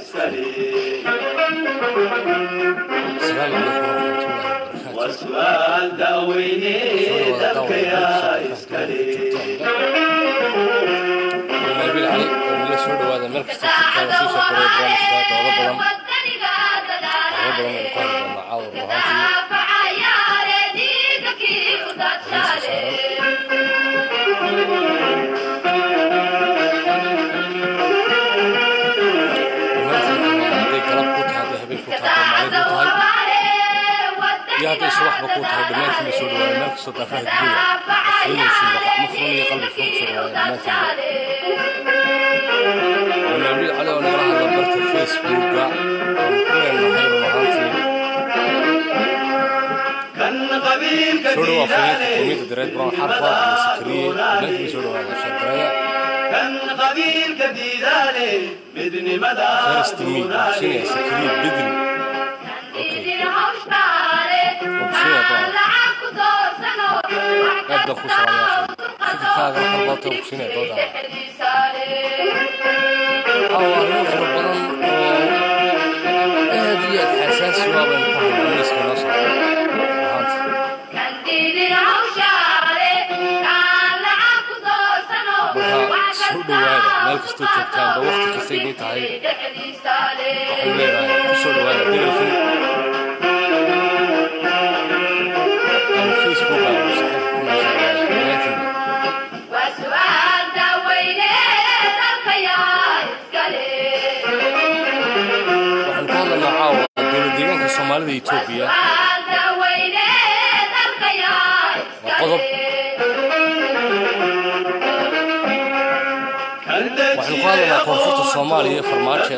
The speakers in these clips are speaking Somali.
asalaamu calaykum waraxmatullaahi wabarakaatu وسؤال داويني دبك يا إسكالي nabil cali oo nala soo dhawaada meel kasta jirtaan sii soo qoray barnaamijka doodo badan doodo badan aynu ku hadli doonaa caawa run ahaantii dhammaantiin hadday galab ku tahay hadday habeen ku tahay hadday maalin ku tahay iyo hadday subaxba ku tahay dhammaantiin la soo dhawaada meel kastoo daafaha dunida afrinaysiin gacmo furan iyo qalbi furan kusoo dhawaada dhammaantiin waa nabil cali oo nagala hadla barta facebooka aan ku leenahay run ahaantii كان قبيل soo dhawaa fariinta كديداني qowmiyadda dareed brown xarfa iyo sakariye dhammaantiin soo dhawaada shargareeya كان قبيل كديداني بدني مدى first me sinaya sakariye bedri aad baan ku salaamayaa fikirkaaga waxaan baata ogsinaya doodaada caawa arrimo fara badan oo aad iyo aad xasaasi u ah baynu ku haynaa miiska noo socda ahaanta marka soo dhawaada meel kastoo joogtaanba waqti kasta idin tahay waxaan leenahay ku soo dhawaada degalkan aan facebook aan saaxiibka ku nooshahay dhammaantiin waxaan ku hadlanaa caawa dowlad deegaanka soomaalida iyo etoobiya waa qodob waxaynu ku hadlanaa koonfurta soomaaliya iyo farmaajo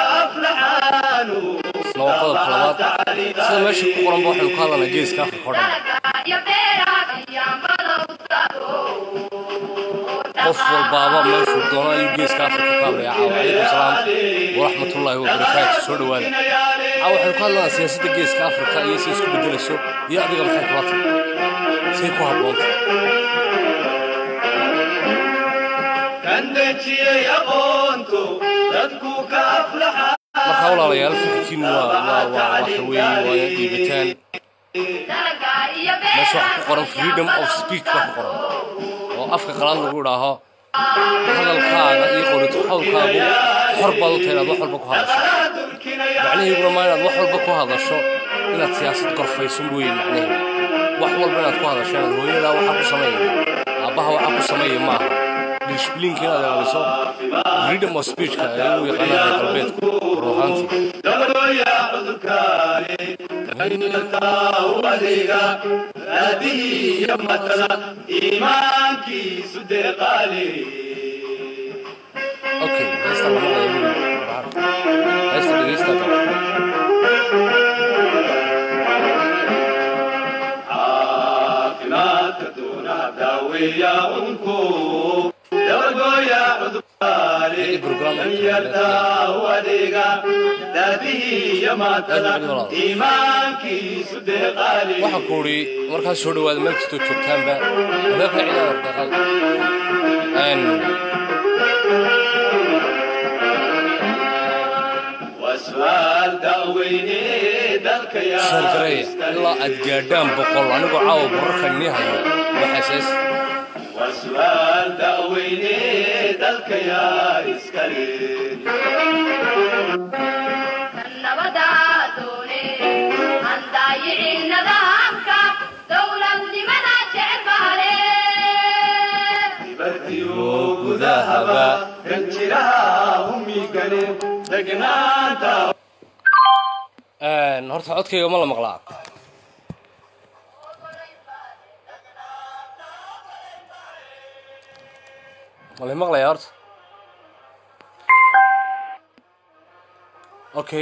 isna waa qodobka labaad sida meesha ku qoranba waxaynu ku hadlanaa geeska afrika oo dhan qof walbaaba meeshuu doono ayuu geeska afrika ka hadlaya caawa calaykum salaam waraxmatullaahi wabarakaatu soo dhawaada caawa waxaynu ku hadlanaa siyaasadda geeska afrika iyo si isku bedelayso iyo adiga maxay kula tahay say ku habboonta markaa walaalayaal fikirkiinu waa waa waa waxa weeye waa inaad dhiibataan meesha waxa ku qoran freedom of speech baa ku qoran oo afka qalaad lagu idhaaho hadalkaaga iyo qorito hawlkaagu xor baad u tahay inaad wax walba ku hadasho macnaheeduna maa inaad wax walba ku hadasho inaad siyaasad gorfayso mooye macnaheedu wax walba inaad ku hadasho inaad hooyadaa waxaa ku sameeya aabbaha waxaa ku sameeya maaha disbliinka inaad ilaaliso freedom of speechka ee lagu yaqaana reer galbeedku run ahaantii okay heesta lama hayo weli heesta dhegeysta gala Ini program waxaan ku uri markaas soo dhawaada meel kastoo joogtaanba wadaadka ciidaada dhaqal shargareeya ilaa aad gaadhaan boqol anigoo caawa borarka nii hayo waxaasaas وسؤال داويني دلك يا إسكالي بديو قدهبا كنجرها همي قليل دقنانتا horta codkayga ma la maqlaa ma la maqlayaa horta okay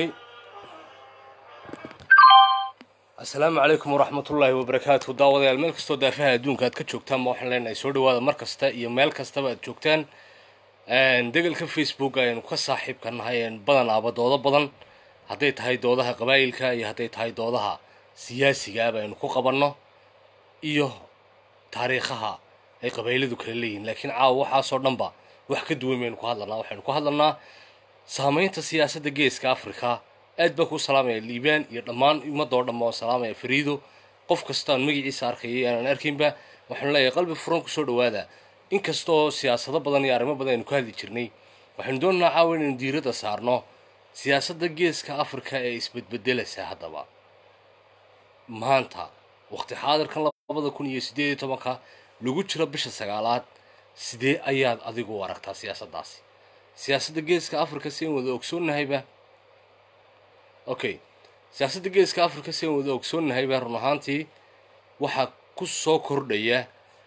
asalaamu calaykum waraxmatullaahi wabarakaatu daawadayaal meel kastoo daafaha adduunka aad ka joogtaan ma waxaan leenahay soo dhawaada mar kasta iyo meel kastaba aad joogtaan degalka facebook ayaynu ka saaxiibka nahay badanaaba doodo badan hadday tahay doodaha qabaayilka iyo hadday tahay doodaha siyaasigaaba aynu ku qabanno iyo taariikhaha ay qabayladu kala leeyihiin laakiin caawa waxaasoo dhanba wax ka duwan baynu ku hadlanaa waxaynu ku hadlanaa saamaynta siyaasadda geeska africa aad baan kuu salaamaya liibaan iyo dhammaan ummadoo dhan baan salaamaya fariido qof kastaan magaciisa arkayay aanan arkaynba waxaanu leeyahay qalbi furan kusoo dhawaada inkastoo siyaasado badan iyo arrimo badan aynu ka hadli jirnay waxaynu doonaynaa caawa inaynu diiradda saarno siyaasadda geeska africa ee isbedbedelaysa haddaba maanta waqti xaadirkan labada kun iyo siddeed iyo tobanka lagu jiro bisha sagaalaad sidee ayaad adigu u aragtaa siyaasaddaasi siyaasadda geeska africa si aan wada ogsoonnahayba okay siyaasadda geeska africa si aan wada ogsoonnahayba run ahaantii waxaa ku soo kordhaya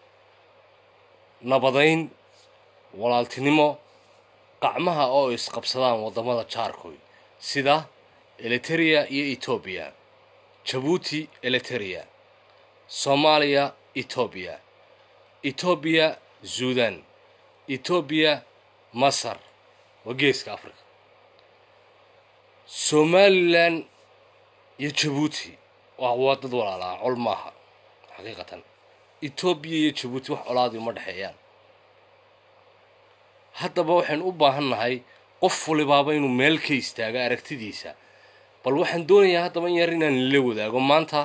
nabadayn walaaltinimo qacmaha oo isqabsadaan waddamada jaarkoy sida eliteria iyo etoobiya jabuuti eliteria soomaaliya etoobiya etoobiya suudan etoobiya masar waa geeska africa somalilan iyo jabuuti waa waa dad walaalaa col maaha xaqiiqatan etoobiya iyo jabuuti wax colaadii uma dhexeeyaan haddaba waxaynu u baahan nahay qof walibaaba inuu meel ka istaago aragtidiisa bal waxaan doonayaa haddaba in yar inaan la wadaago maanta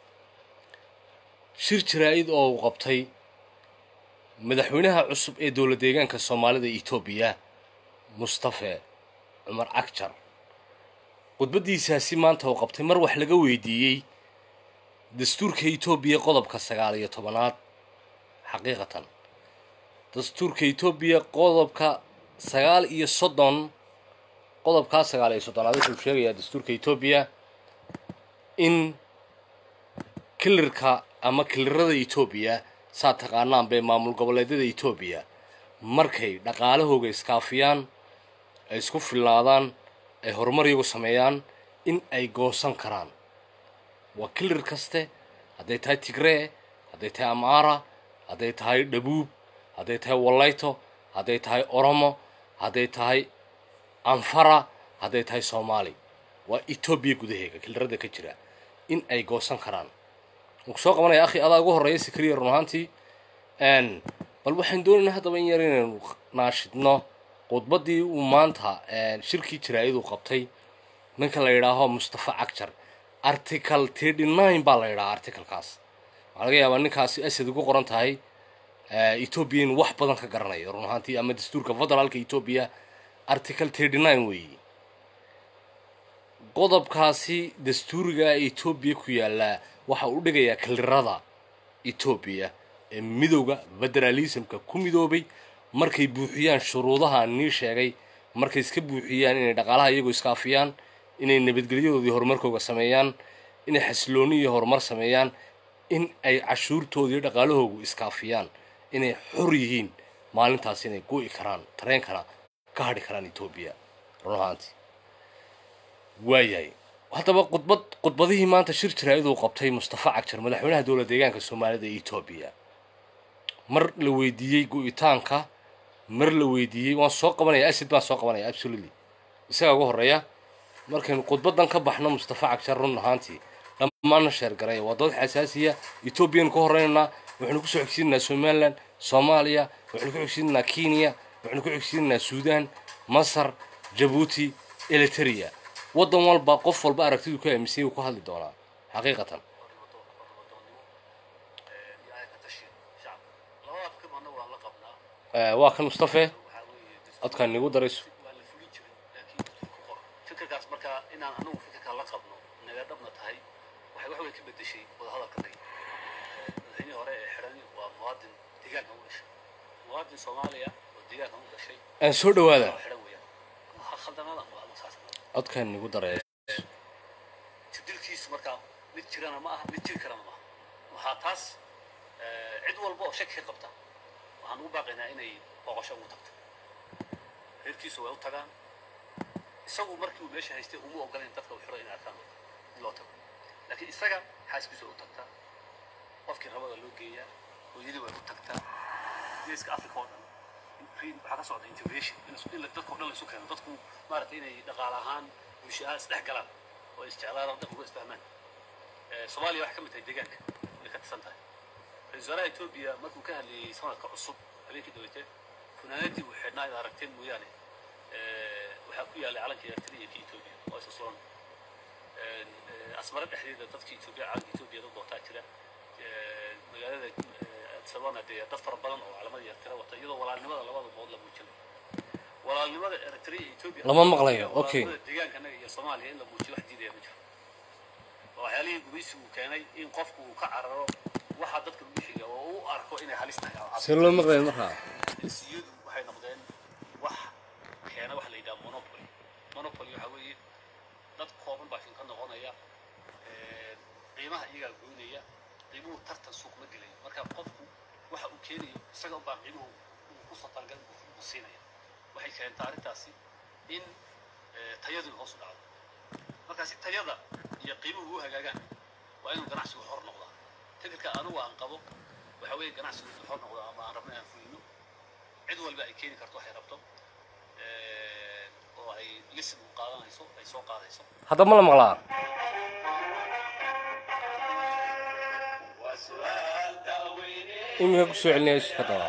shir jaraa-id oo uu qabtay madaxweynaha cusub ee dowlad deegaanka soomaalida etoobiya mustafe cumar cagjar khudbaddiisaasi maanta uu qabtay mar wax laga weydiiyey dastuurka etoobiya qodobka sagaal iyo tobanaad xaqiiqatan dastuurka etoobiya qodobka sagaal iyo soddon qodobkaa sagaal iyo soddonaad wuxuu sheegayaa dastuurka etoobiya in kilirka ama kilirada etoobiya saa taqaanaan bay maamul goboleedyada etoobiya markay dhaqaalahooga iskaafiyaan ay isku filnaadaan ay horumar iyagu sameeyaan in ay goosan karaan waa kilir kaste hadday tahay tigree hadday tahay amaara hadday tahay dhabuub hadday tahay wallayto hadday tahay oromo hadday tahay anfara hadday tahay soomaali waa etoobiya gudaheega kilirada ka jira in ay goosan karaan ku soo qabanaya akhi adaa ugu horreeya sikriya run ahaantii bal waxaan doonaynaa haddaba in yar inaynu naashidno khudbaddii uu maanta shirkii jaraa-id uu qabtay ninka la yidhaaho mustafa cagjar article thirty nine baa la yidhaha articlekaas waxaa laga yaabaa ninkaasi asad ugu qoran tahay etoobiya inuu wax badan ka garanayo run ahaantii ama dastuurka federaalka etoobiya article thirty nine weeyi qodobkaasi dastuuriga etoobiya ku yaallaa waxa uu dhigayaa kilirada etoobiya ee midowda federaalismka ku midoobay markay buuxiyaan shuruudaha nii sheegay markay iska buuxiyaan inay dhaqaalaha iyagoo iskaafiyaan inay nabadgelyadoodii horumarkooga sameeyaan inay xasilooni iyo horumar sameeyaan in ay cashuurtoodii dhaqaalahoogu iskaafiyaan inay xor yihiin maalintaas inay go'i karaan tareenkana ka hadhi karaan etoobiya run ahaantii waayahay haddaba khudbad khudbadihii maanta shir jaraa-id uu qabtay mustafa cagjar madaxweynaha dowlad deegaanka soomaalida ee etoobiya mar la weydiiyey go-itaanka mar la weydiiyey waan soo qabanaya asid baan soo qabanaya absolutely isagaa ugu horreeya markaynu khudbadan ka baxno mustafa cagjar run ahaantii dhammaanna sheergaraya waa dad xasaasiya etoobiyanu ka horeynaynaa waxaynu kusoo xigsiinaynaa somalilan soomaaliya waxaynu ku xigsiinaynaa kenya waxaynu ku xigsiinaynaa suudan masar jabuuti eliteria waddan walba qof walba aragtidu ka aaminsanyay uu ku hadli doonaa xaqiiqatan waa kan mustafe codkaan nigu darayso fikirkaas markaa inaan anagu fikirkaa la qabno naga dhabna tahay waxay wax weyn ka bedeshay wadahadalka naga madaxweynihii hore ee xidhan waa muwaadin deegaanka u dhashay muwaadin soomaaliya oo deegaanka u dhashay aan soo dhawaada oo xidhan weeyaan ha khaldamada ama ama saas codkaan nigu daraya jirdilkiisu markaa mid jirana ma aha mid jiri karana ma aha waxaa taas cid walba oo shaki ka qabta waxaan ugu baaqaynaa inay booqasho ugu tagto reerkiisu way u tagaan isagu markii uu meesha haystay uma ogolayn dadka u xiro inay arkaan in loo tago laakiin isaga xaaskiisu way u tagtaa qofkii rabada loo geeyaa hooyadii way u tagtaa geeska africa oo dhan in- waxaa ka socda integration in isku- in la- dadka oo dhan la isu keeno dadku maaragtay inay dhaqaale ahaan bulsho ahaan isdhex galaan oo isjeclaadaan dadku uga isfahmaan Eh, soomaaliya waxay ka mid tahay deegaanka way ka tirsan tahay ra-iisul wasaaraha etoobiya markuu ka hadlayay sanadka cusub habeenkii daweyte funaanadii uu xidhnaa inaad aragteen mooyaane eh, waxaa ku yaallay calanka eritrea iyo ka etoobiya oo isa suran asmare dhexdeeda dadka etoobiya calanka etoobiya dad wataa jira magaalada sabana dee dad fara badan oo calamada eritrea wata iyadoo walaalnimada labada bood la muujinayo walaalnimada eritrea iyo etoobiya Lama maqlayo, okay. walaalnimada deegaankanaga iyo soomaaliya in la muujiyo wax diidaya ma jiro waa waxyaalihii gumaysigu keenay in qofku uu ka cararo waxa dadka lagu xiga oo u arko inay halis tahay oo see loo maqlaya markaa jinsiyadu waxay noqdeen wax keena wax la yidhaha monopoly monopoly waxa weeye dad kooban baa shin ka noqonaya ee, qiimaha iyagaa goynaya qiimuhu tartan suuq ma gelayo marka qofku waxa uu keenayo isaga unbaa qiimuhu uu ku satalgal u siinaya waxay keentaa arrintaasi in ee, tayadu hoos u dhacdo marka si tayada iyo qiimuhu u hagaagaan waa inuu ganacsigu xor noqdaa fikirka anigu aan qabo waxa weeye ganacsigu inuu xor noqdo ama aan rabno inaan fulino cid walba ay keeni karto waxay rabto ee, oo ay lisin u qaadanayso ay soo qaadayso hadda ma la maqlaa iminka kusoo celinaya haddaba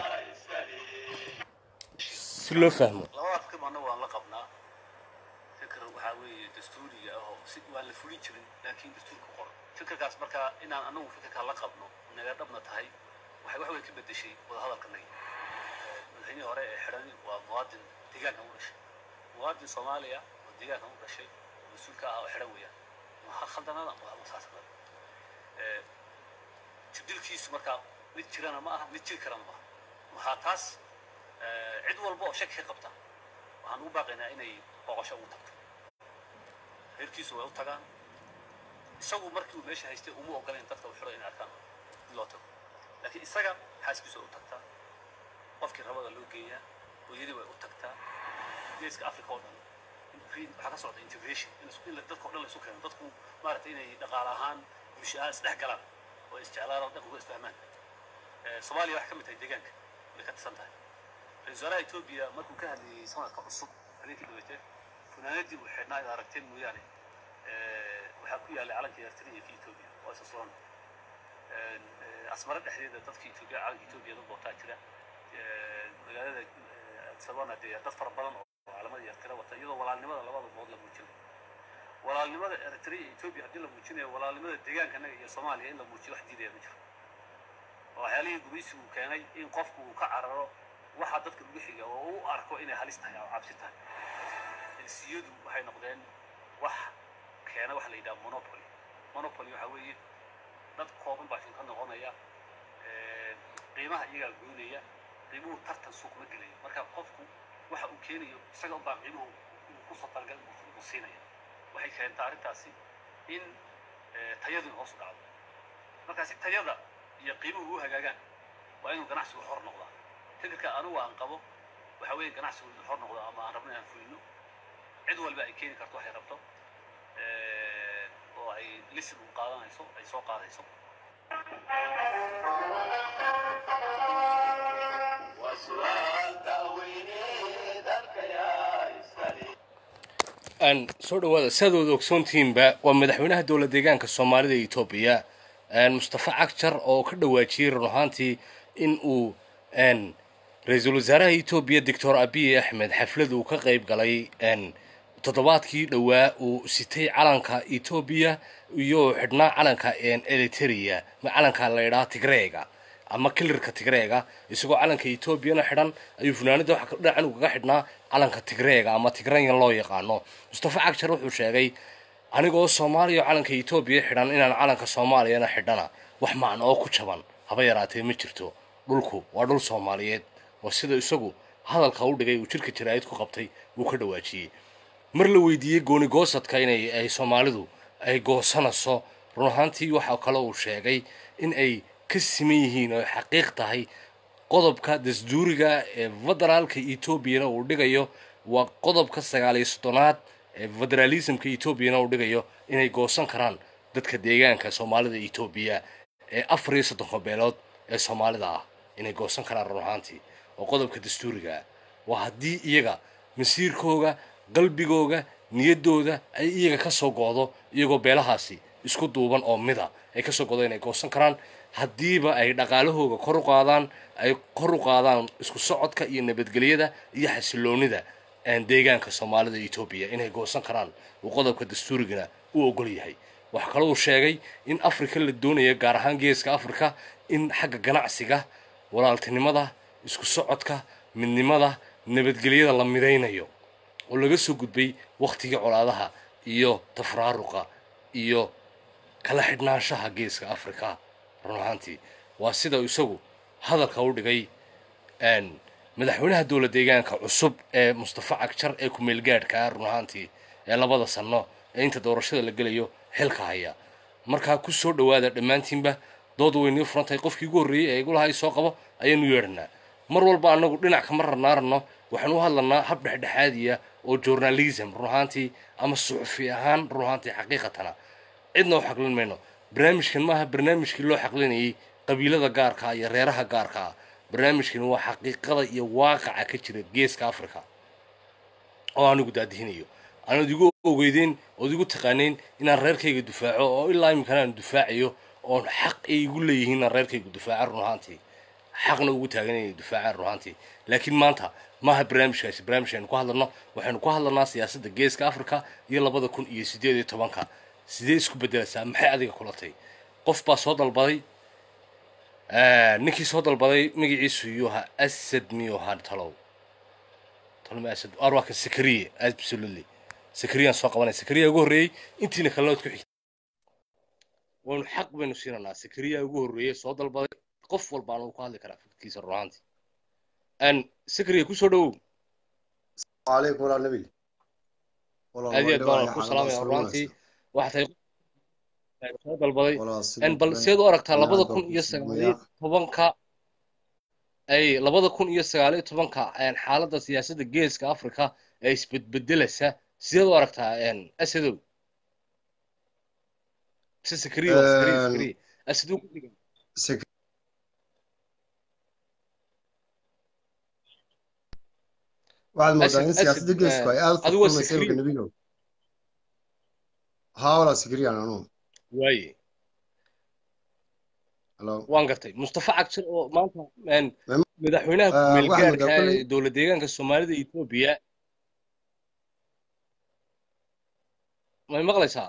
si loo fahmo labada fikir anna waan la qabnaa fikir waxaa weeye dastuuriga ah oo si waan la fulin jirin laakiin dastuurka qoran fikirkaas marka inaan anagu fikirkaa la qabno naga dhabna tahay waxay wax weyn ka bedeshay wadahadalkanagi madaxweynihii hore ee xidhani waa muwaadin deegaanka u dhashay muwaadin soomaaliya oo deegaanka u dhashay oo mas-uulka ah oo xidhan weeyaan waa khaldanada waa masaasnada jibdilkiisu markaa mid jirana ma aha mid jiri karana ma aha waxaa taas ee, cid walba oo shaki ka qabta waxaan ugu baaqaynaa inay booqasho ugu tagto reerkiisu way u tagaan isagu markii uu meesha haystay uma ogolayn dadka u xidho inay arkaan in loo tago laakiin isaga xaaskiisu way u tagtaa qofkii rabada loo geeyaa hooyadii way u tagtaa geeska africa oo dhan in- waxaa ka socda integration in is- in la- dadka o dhan la isu keeno dadku maaragtay inay dhaqaale ahaan bulsho ahaan isdhex galaan oo isjeclaan oo dhaqanku isfahmaan Ee, soomaaliya waxay ka mid tahay deegaanka way ka tirsan tahay ra-iisul wasaaraha etoobiya markuu ka hadlayay sanadka cusub habeenkii dhaweytee funaanadii uu xidhnaa id aragteen mooyaane ee, waxaa ku yaallay calanka eritrea iyo ka etoobiya oo isa suran Een, ee, asmare dhexdeeda dadka etoobiya calanka etoobiya dad wataa jira Ee, magaalada ee, sabana dee dad fara badan oo calamada eritrea wata iyadoo walaalnimada labada bood la muujinayo walaalnimada eritrea iyo etoobiya haddii la muujinayo walaalnimada deegaankanaga iyo soomaaliya in la muujiyo wax diidaya ma jiro waa waxyaalihii gumaysigu keenay in qofku uu ka cararo waxa dadka lagu xiga oo u arko inay halis tahay oo cabsi tahay jinsiyadu waxay noqdeen wax keena wax la yidhaha monopoly monopoly waxa weeye dad kooban baa shin ka noqonaya ee, qiimaha iyagaa goynaya qiimuhu tartan suuq ma gelayo marka qofku waxa uu keenayo isaga unbaa qiimuhu uu ku satalgal u siinaya waxay keentaa arrintaasi in ee, tayadu hoos u dhacdo marka si tayada iyo qiimuhu u hagaagaan waa inuu ganacsigu xor noqdaa fikirka anigu aan qabo waxa weeye ganacsigu inuu xor noqdo ama aan rabno inaan fulino cid walba ay keeni karto waxay rabto ee, oo ay lisin u qaadanayso ay soo qaadayso aan soo dhawaada siaad ogsoontihiinba waa madaxweynaha dowlad deegaanka soomaalida ee etoobiya een, mustafa cagjar oo ka dhawaajiyey run ahaantii in uu een, ra-iisul wasaaraha etoobiya doctor abiy axmed xaflad uu ka qayb galay een, toddobaadkii dhowaa uu sitay calanka etoobiya iyo xidhnaa calanka een, eritrea ma calanka la idhaha tigreega ama kilirka tigreega isagoo calanka etoobiyana xidhan ayuu funaanada waxa dhinacan ugaga xidhnaa calanka tigreega ama tigreyan loo yaqaano mustafa cagjar wuxuu sheegay anigoo soomaaliya oo calanka etoobiya xidhan inaan calanka soomaaliyana xidhana wax macno oo ku jaban haba yaraatee ma jirto dhulku waa dhul soomaaliyeed waa sida isagu hadalka u dhigay uu jirka jaraa'id ku qabtay wuu ka dhawaajiyey mar la weydiiyey gooni goosadka inay ay soomaalidu ay goosanayso run ahaantii waxa kale uu sheegay in ay ka siman yihiin oo ay xaqiiq tahay qodobka dasduuriga ee federaalka etoobiyana uu dhigayo waa qodobka sagaal iyo soddonaad ee federalismka etoobiyana uu dhigayo inay goosan karaan dadka deegaanka soomaalida etoobiya ee afar iyo soddonka beelood ee soomaalida ah inay goosan karaan run ahaantii oo qodobka dastuuriga ah waa haddii iyaga masiirkooga qalbigooga niyaddooda ay iyaga ka soo go'do iyagoo beelahaasi isku duuban oo mida ay ka soo godo inay goosan karaan haddiiba ay dhaqaalahooga kor u qaadaan ay kor u qaadaan isku socodka iyo nabadgelyada iyo xasiloonida deegaanka soomaalida etoobiya inay goosan karaan uu qodobka dastuurigana u ogol yahay waxaa kaloo uu sheegay in afrika la doonaya gaar ahaan geeska afrika in xagga ganacsiga walaaltinimada isku socodka midnimada nabadgelyada la midaynayo oo laga soo gudbay wakhtigii colaadaha iyo tafraaruqa iyo kala xidhnaanshaha geeska afrika run ahaantii waa sida isagu hadalka u dhigay madaxweynaha dowla deegaanka cusub ee mustafa cagjar ee ku-meelgaadhkaa run ahaantii ee labada sanno ee inta doorashada la gelayo xilka haya markaa ku soo dhowaada dhammaantiinba dood weynii furantahay qofkii ugu horreeyey ee igulahay soo qabo ayaanu yeedhanaa mar walba annagu dhinac kama rarnaarano waxaan u hadlanaa hab dhexdhexaadiya oo journalism run ahaantii ama suxufi ahaan run ahaantii xaqiiqatana cidna u xaqlin mayno barnaamijkan maaha barnaamijkii loo xaqlinayay qabiilada gaarkaa iyo reeraha gaarkaa barnaamijkan waa xaqiiqada iyo waaqaca ka jira geeska africa oo anigu daadihinayo aanaad igu ogeydeen ood igu taqaanayn inaan reerkayga dufaaco oo ilaa iminkana aan dufaacayo oon xaq ay igu leeyihiin inaan reerkayga dufaaca run ahaantii xaqna ugu taagan inay dufaacaan run ahaantii laakiin maanta maaha barnaamijkaasi barnaamij aynu ku hadlanno waxaynu ku hadlanaa siyaasadda geeska africa iyo labada kun iyo siddeed iyo tobanka sidee isku beddelaysaa maxay adiga kulatay qof baa soo dalbaday ninkii soo dalbaday magaciisu yuu ahaa asad miyuu ahaa talow talma asad arwaka sakariye absolutely sakariyaan soo qabanay sakariya ugu horreeyey intiina kalena waad ku xigtay waynu xaq baynu siinanaa sakariya ugu horreeyey soo dalbaday qof walba anu ku hadli karaa fikirkiisa run ahaantii sakariya kusoo dhowow عليكم ولا النبي aad iyo aad baan ku salaamaya run ahaantii waxaa tahay soo dalbaday bal seed u aragtaa labada kun iyo sagaaliyo tobanka ay labada kun iyo sagaaliyo tobanka xaaladda siyaasadda geeska africa ee isbedbedeleysa sideed u aragtaa asadow mise sakariya waa sakariya sakariya asadow ku dhigan waxaad moodaa in siyaasadda geesku ay aad u adigu waa furmaysa sakariya. imika nebigo haa walaa sikriyaan anuu waaye halo waan gartay mustafa cagjar oo maanta een, Mem- madaxweynaha Ah, waxaan ku-meelgaarka moodaa kolley- ee dowlad deegaanka soomaalida etoobiya may maqlaysaa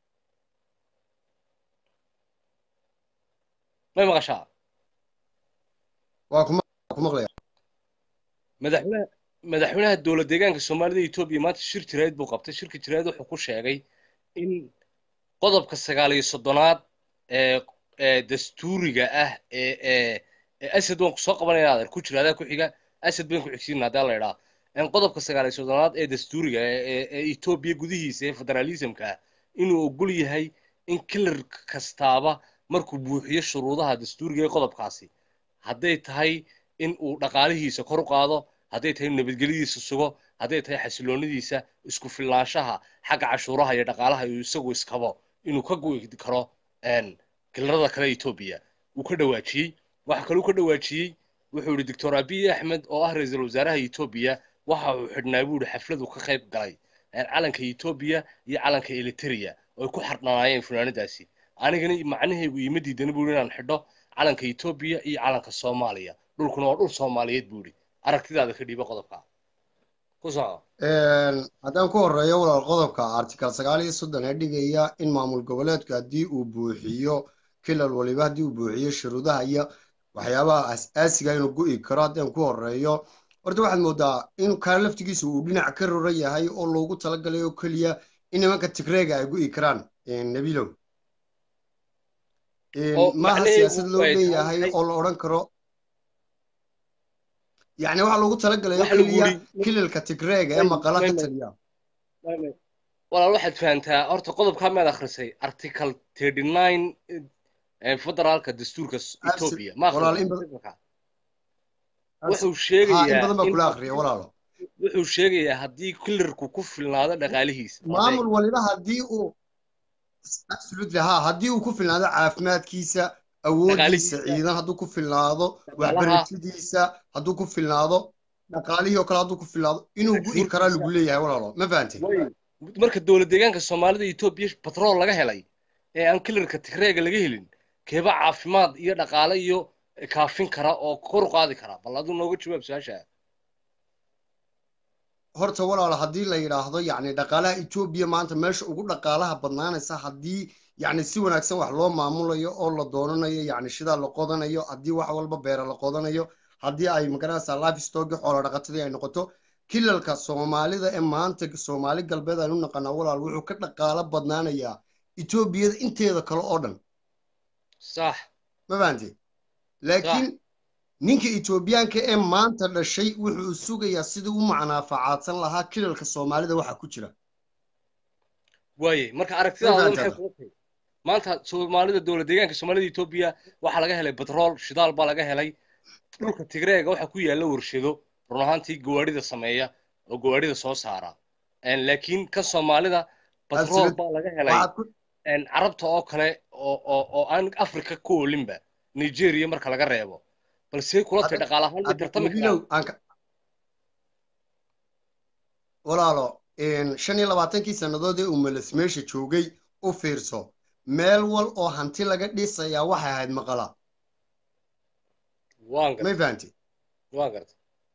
may maqashaa waa kuma ku maqlaya madaxweynaha madaxweynaha dowlad deegaanka soomaalida etoobiya maanta shir jiraayad buu qabtay shirka jiraayad wuxuu ku sheegay in qodobka sagaal iyo soddonaad ee ee dastuuriga ah ee ee ee asad waan kusoo qabanaya adeer ku jira adaa ku xiga asad bayn ku xigsiina hadaa la idhaa in qodobka sagaal iyo soddonaad ee dastuuriga ee ee ee etoobiya gudihiisa ee federalismka ah inuu ogol yahay in kilar kastaaba markuu buuxiyo shuruudaha dastuuriga ee qodobkaasi hadday tahay in uu dhaqaalihiisa kor u qaado hadday tahay nabadgelyadiisa sugo hadday tahay xasiloonidiisa isku filnaanshaha xagga cashuuraha iyo dhaqaalaha iyo isagu iskabo inuu ka go'i karo een, kilarada kale etoobiya uu ka dhawaajiyey waxa kaluu ka dhawaajiyey wuxuu yidhi doctor abiy axmed oo ah ra-iisul wasaaraha etoobiya waxa uu xidhnaa buu yidhi xafladu ka qayb galay een, calanka etoobiya iyo calanka eliteria oo ay ku xardhanaayeen funaanadaasi anigana macnahaygu iima diidana buu yidhi inaan xidho calanka etoobiya iyo calanka soomaaliya dhulkuna waa dhul soomaaliyeed buu yidhi aragtidaada ka dhiiba qodobka ku soco haddaan ku horeeyo walaal qodobka article sagaal iyo soddon ee dhigaya in maamul goboleedku haddii uu buuxiyo kilal waliba haddii uu buuxiyo shuruudaha iyo waxyaabaha as-aasiga inuu go'i karo haddaan ku horeeyo horta waxaad moodaa in kaa laftigiisa uu dhinac ka roran yahay oo loogu talagalay oo keliya in nimanka tigreega ay go'i karaan nabilow Oo maaha macnaheedu siyaasad loo ay leeyahay tahay- oo la odhan karo yacni waxaa loogu talagalay oo Waxa lagu keliya yidhi- kilalka tigreega ee May- maqala ka may- may- taliya walaal waxaad fahantaa horta qodobkaa maad akhrisay article thirty nine federaalka dastuurka s- etoobiya ma walaal in akhrisay badan- wuxuu haa in sheegayaa badan baa in- kula akriya walaalo wuxuu sheegayaa haddii kilarku ku filnaado dhaqaalihiisa maamul waliba haddii uu absolutely ha haddii uu ku filnaado caafimaadkiisa awoodiisa Dhaqaalihiisa. ciidan hadduu ku filnaado Dhaqaalaha. waxbarashadiisa hadduu ku filnaado dhaqaalihii oo kale hadduu ku filnaado inuu gu'i karaa lagu leeyahay walaalo ma fahantay Way- marka dowlad deegaanka soomaalida etoobiya batrool laga helay ee aan kilarka tigreega laga helin keeba caafimaad iyo dhaqaale iyo kaafin kara oo kor u qaadi kara bal aduu nooga jawaab su-aasha horta walaal haddii la yidhaahdo yacni dhaqaalaha etoobiya maanta meesha ugu dhaqaalaha badnaanaysa haddii yacni si wanaagsan wax loo maamulayo oo la doonanayo yacni shidaa la qodanayo haddii wax walba beera la qodanayo haddii ay magaranaysaa life stock xoola dhaqatadii ay noqoto kilalka soomaalida ee maanta soomaali galbeed aynu naqanaa walaal wuxuu ka dhaqaalo badnaanayaa etoobiyada inteeda kale oo dhan sax ma fahanti laakiin ninka etoobiyaanka ee maanta dhashay wuxuu sugayaa sidii u macnaafacaadsan lahaa kilalka soomaalida waxa ku jira waaye marka aragtidaada Way maxay fahantaa. kula tahay maanta soomaalida dowlad deegaanka soomaalida etoobiya waxaa laga helay batrool shidaal baa laga helay dhulka tigreega waxaa ku yaalla warshado run ahaantii gawaadhida sameeya oo gawaadhida soo saara Een, laakiin kan soomaalida batrool Absolute. baa laga helay waxaad ku een, carabta oo kale oo oo oo aan afrika ku oolinba nigeria marka laga reebo balse kula tahay Hadda- dhaqaale ahaan ma hadda tartami nabilow karaan aan ka- walaalo een, shan iyo labaatankii sannadood ee uu meles meesha joogay u fiirso meel wal oo hanti laga dhisayaa waxay ahayd maqala waan may garta fahanti waan garta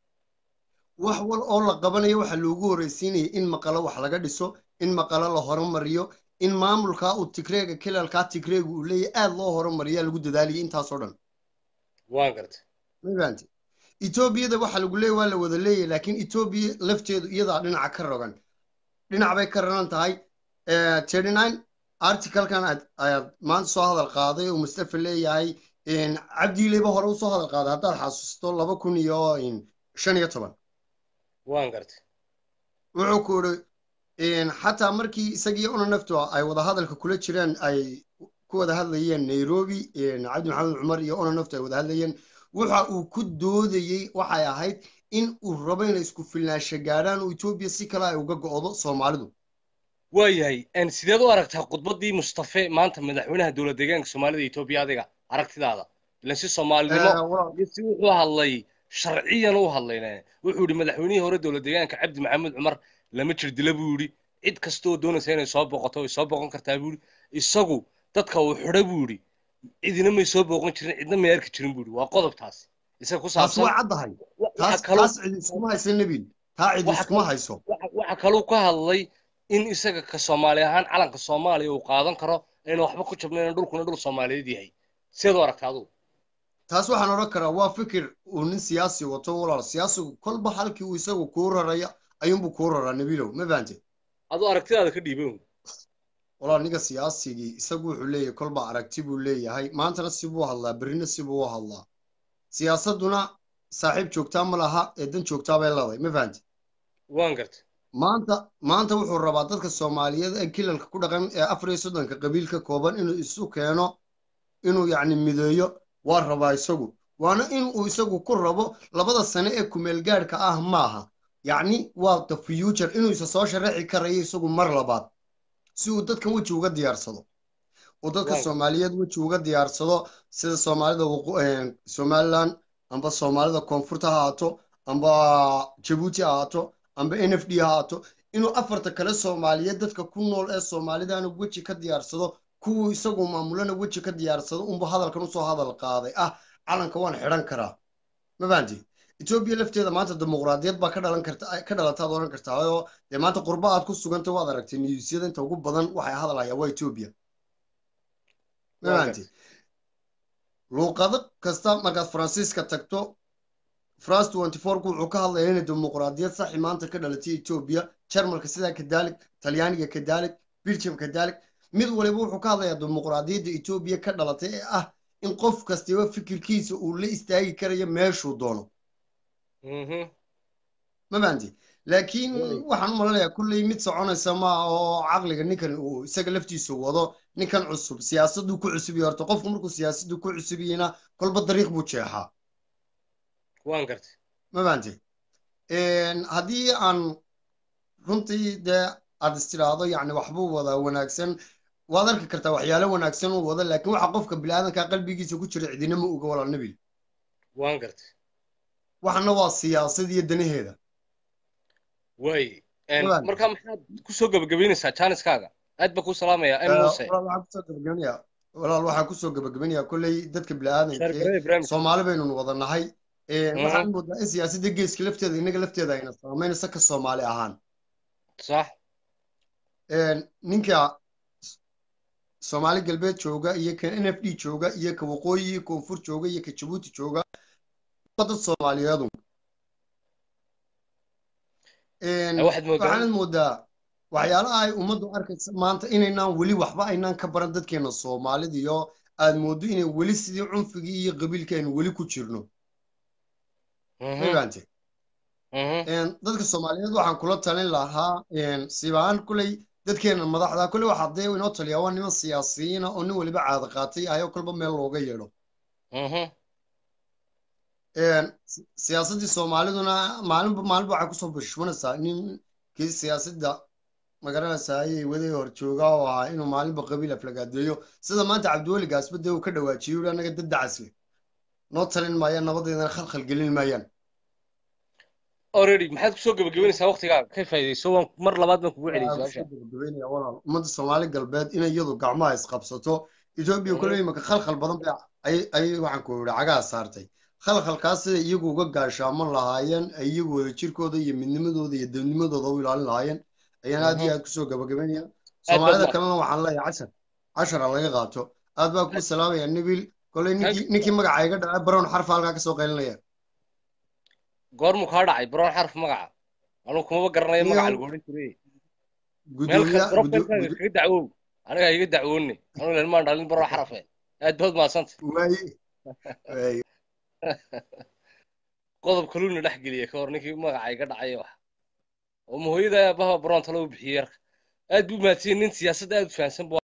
wax wal oo la qabanayo waxaa loogu horreysiinaya in maqalo wax laga dhiso in maqalo la horumariyo in maamulkaa uu tigreega kilalkaa tigreega uu leeyahy aad loo horumariyaa lagu dadaaliyay intaasoo dhan waan garta ma fahanti etoobiyada waxaa lagu leeyahy waa la wada leeyahy laakiin etoobiya lafteedu iyadaa dhinaca ka rogan dhinac bay ka raran tahay thirty nine articlekan aad- ayaad maanta soo hadal qaaday oo mustafa leeyahay cabdiileyba hore usoo hadal qaaday haddaad xasuusto laba kun iyo shan iyo toban waan garta wuxuu ku iri xataa markii isagii una naftu ay wada hadalka kula jireen ay ku wada hadlayeen nairobi cabdi maxamed cumar iyo una naftu ay wada hadlayeen waxa uu ku doodayey waxay ahayd in uu rabo inay isku filnaansho gaadhaan oo etoobiya si kale ay uga go'do soomaalidu waayahay een, sideed u aragtaa khudbaddii mustafe maanta madaxweynaha dowlad deegaanka soomaalida etoobiya adiga aragtidaada ilan si soomaalinimo Eh, walaal- iyo si wuxuu hadlay sharciyan u hadlayne wuxuu yidhi madaxweynihii hore dowlad deegaanka cabdi maxamed cumar lama jir dila buu yidhi cid kasta oo doonaysa inay soo boqoto way soo boqon kartaa buu yidhi isagu dadka uu xidha buu yidhi cidina may soo booqan jirin cidna may arki jirin buu yidhi waa qodobtaas isaga ku taas saabsan waa caddahay waxa taas kaloo taas cidi iskuma hayso nebil taa cidi Waxa iskuma kale- hayso waxa waxa kaluu ka hadlay in isaga ka soomaali ahaan calanka soomaaliya uu qaadan karo ayna waxba ku jabnayn dhulkuna dhul soomaaliyeed yahay sideed u aragtaa adugu taas waxaan odhan karaa waa fikir uu nin siyaasi wato walaal siyaasigu kolba halkii uu isagu kuu raraya ayuunbuu kuu raraa nebilow ma fahante aduu aragtidaada ka dhiiban walaal ninka siyaasigii isagu wuxuu leeyahay kolba aragti buu leeyahay maantana sibuu hadlaa berrina sibuu u hadlaa siyaasadduna saaxiib joogtaa ma laha ee dan joogtaa bay leedahay ma fahante waan garta maanta maanta wuxuu rabaa dadka soomaaliyeed ee kilalka ku dhaqan ee afar iyo soddonka qabiil ka kooban inuu isu keeno inuu yacni mideeyo waa rabaa isagu waana inuu isagu ku rabo labada sane ee kumeel gaadhka ah maaha yacni waa the future inuu isa soo sharaxi karayo isagu mar labaad si uu dadkan weji uga diyaarsado uu dadka Waaw. soomaaliyeed weji uga diyaarsado sida soomaalida waqo- eh, somaliland amba soomaalida koonfurta ha ahaato amba jabuuti ha ahaato amba n f d ha ahaato inuu afarta kale soomaaliyeed dadka ku nool ee soomaalidana weji ka diyaarsado kuwuu isagu maamulana weji ka diyaarsado unba hadalkan usoo hadal qaaday ah calanka waan xidhan karaa ma fahanti etoobiya lafteeda maanta dimuqraadiyad baa ka dhalan karta ka dhalataad odhan kartaa oo dee maanta qurba aad ku suganta waad aragtay niyuusyada inta ugu badan waxay hadalhayaan waa etoobiya ma Waa fahanti luuqado kasta markaad faransiiska tagto france twenty fourku wuxuu ka hadlaya inay dimuqraadiyad saxi maanta ka dhalatay etoobiya jarmalka sidaa kadaalik talyaaniga kadaalik belgium kadaalik mid waliba wuxuu ka hadlayaa dimuqraadiyadda etoobiya ka dhalatay ee ah in qof kastaba fikirkiisa uu la istaagi karayo meeshuu doono Mhm. ma fahanti laakiin Right. waxaan u malanayaa kulley mid soconaysa maaha oo caqliga ninkan uu isaga laftiisu wado ninkan cusub siyaasaduu ku cusub yahay horta qofku markuu siyaasaddu ku cusub yahayna kolba dariiq buu jeexaa waan garta ma fahanti haddii aan runtii dee aad istiraahdo yacni waxbuu wadaa wanaagsan waad arki kartaa waxyaalo wanaagsan uu wado laakiin waxa qofka biniaadanka qalbigiisa ku jira cidina ma oga walaal nabil waan garta waxana waa siyaasad iyo danaheeda waay Een, Walaal. marka maxaad kusoo gabagabaynaysaa jaaniskaaga aad baa kuu salaamaya Eh, n muse walaal waxaan kusoo gabagabanayaa walaal waxaan kusoo gabagabanayaa kolley dadka biniaadanka shaargarada ibraahim soomaali baynu wada nahay Een, waxaan moodaa in siyaasadda geeska lafteeda innaga lafteeda ayna saameynaysa ka soomaali ahaan sax Een, ninka soomaali galbeed jooga iyo ka n f d jooga iyo ka waqooyi iyo koonfur jooga iyo ka jabuuti jooga waa dad soomaaliyeedu Een, waxaad moodaa waxaanad moodaa waxyaalaha ay ummaddu arkaysa maanta inaynaan weli waxba aynaan ka baran dadkeena soomaalida iyo aad mooddo inay weli sidii cunfigii iyo qabiilkeenu weli ku jirno Mhm, maogante mhm. dadka soomaaliyeed waxaan kula talin lahaa sibaan kuley dadkeena madaxda kuley waxaa dee inoo taliyaa waa niman siyaasiyiina oo nin weliba caada qaatay ayo kolba meel looga yeedho Mhm. si- siyaasaddii soomaaliduna maalinba maalinba waxay kusoo bushmanaysaa ninkii siyaasadda magaranaysaa ayay waday hor joogaa oo ahaa inuu maalinba qabiil aflagaadeeyo sida maanta cabdiweli gaasba dee uu ka dhawaajiyey uli annaga dad dacasle noo talin maayaan nabadeedana khalkhal gelin maayaan already maxaad kusoo gabagabeynaysaa waqtigaaga ka faa'iidayso waan mar labaad baan kugu celiyay Waxaan su-aasha kusoo gabagabeynaya walaal ummadda soomaali galbeed inay iyadu gacmaha isqabsato etoobiya kule imika khalkhal badan bay ay- ayay waxaan ku yidhi cagaha saartay khalkhalkaas siday iyagu uga gaashaaman lahaayeen ay iyagu wada jirkooda iyo midnimadooda iyo debnimadooda u ilaalin lahaayeen ayaan aad iyo aad kusoo gabagabeynaya soomaalida baad- kalena waxaan leeyahay cashar cashara laga qaato aad baa kuu salaamaya nabil koley ninkii ninkii magaca iga dhacay barown xarfa halkaa kasoo qaylinaya goormuu kaa dhacay brown xarf magaca anugu kumaba garanayo Niyow. magaca lagu odhan jiray meel gudoomiya kale profilkaaga kaga dacwow aniga iga dacwoonni anugu ilmaan dhalin brown xarafe aad baad mahadsanta waaye waaye qodob kaluuna dhex geliya ka hor ninkii magaca iga dhacay wax oo mahooyada aabaha brown talo u bixiyey yarka aad buu mahadsan nin siyaasadda aad u fahansan bu